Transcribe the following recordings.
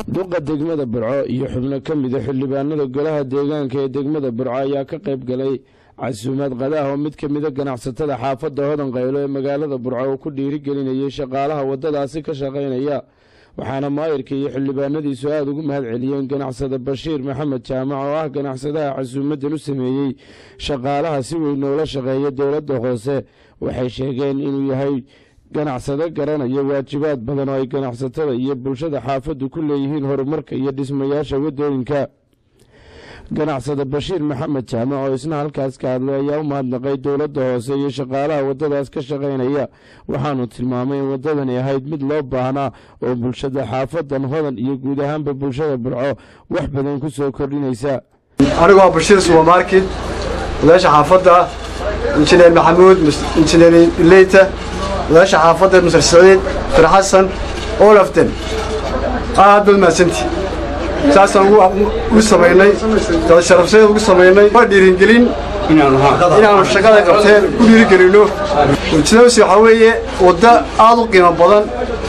duqa degmada burco iyo xubno ka mida xildhibaanada golaha deegaanka ee degmada burco ayaa ka qayb galay casuumaad qadaah oo mid ka mida ganacsatada xaafadda hodan qaylo ee magaalada burco uu ku dhiirigelinayay shaqaalaha waddadaasi ka shaqaynaya waxaana maayirka iyo xildhibaanadiisu aada ugu mahad celiyeen ganacsada bashiir maxamed jaamac oo ah ganacsadaha casuumadan u sameeyey shaqaalaha si weyn noola shaqeeya dowladda hoose waxay sheegeen inuu yahay ganacsado garanaya waajibaad badan oo ay ganacsatada iyo bulshada xaafaddu ku leeyihiin horumarka iyo dhismayaasha waddooyinka ganacsada bashiir maxamed jaamac oo isna halkaas ka hadlay ayaa u mahadnaqay dowladda hoose iyo shaqaalaha waddadaas ka shaqaynaya waxaanu tilmaamay in waddadani ahayd mid loo baahnaa oo bulshada xaafadan hodan iyo guud ahaanba bulshada burco wax badan ku soo kordhinaysa anigoo bashiir subermarket odaasha xaafadda injineer maxamuud injineer leyta odaasha xaafadda musar saciid fir xasan olaften aad baad mahadsanti saasaan ugu samaynay sharafseed ugu samaynay waa dhiiringelin inaanu shaqada qabteen ku dhiirigelinno ujeedadiisu waxaa weeye waddo aad u qiimo badan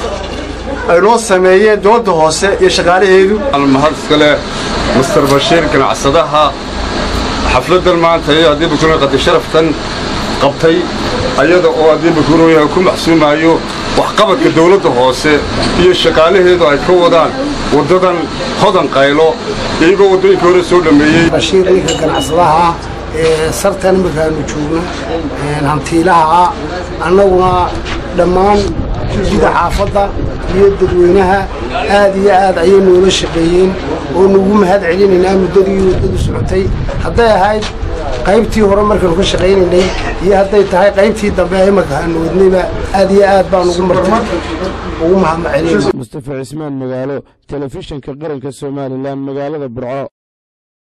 ay noo sameeyeen dowladda hoose iyo shaqaalaheedu mahad iskale master bashiir ganacsadaha xafladdan maanta iyo haddii bukuno qadi sharaftan qabtay ayada oo haddii bukunoyaha ku maxsuumaayo waxqabadka dawladda hoose iyo shaqaalaheedu ay ka wadaan waddadan hodan qaylo iyagoo waddooyinka hore soo dhammeeyey bashiir ninka ganacsadaha ee sartan markaanu joogno hantiilaha annaguna dhammaan jida xaafadda iyo dadweynaha aad iyo aad ayay noola shaqeeyeen oo nugu mahad celinaynaa muddadii waddadu socotay hadday ahayd qaybtii hore markaanu ka shaqaynaynay iyo hadday tahay qaybtii dambe imanka aanu wadnayba aad iyo aad baan ugu martay ugu mahadmacelinayna mustafa cismaan magaalo telefishinka qaranka somalilan magaalada burco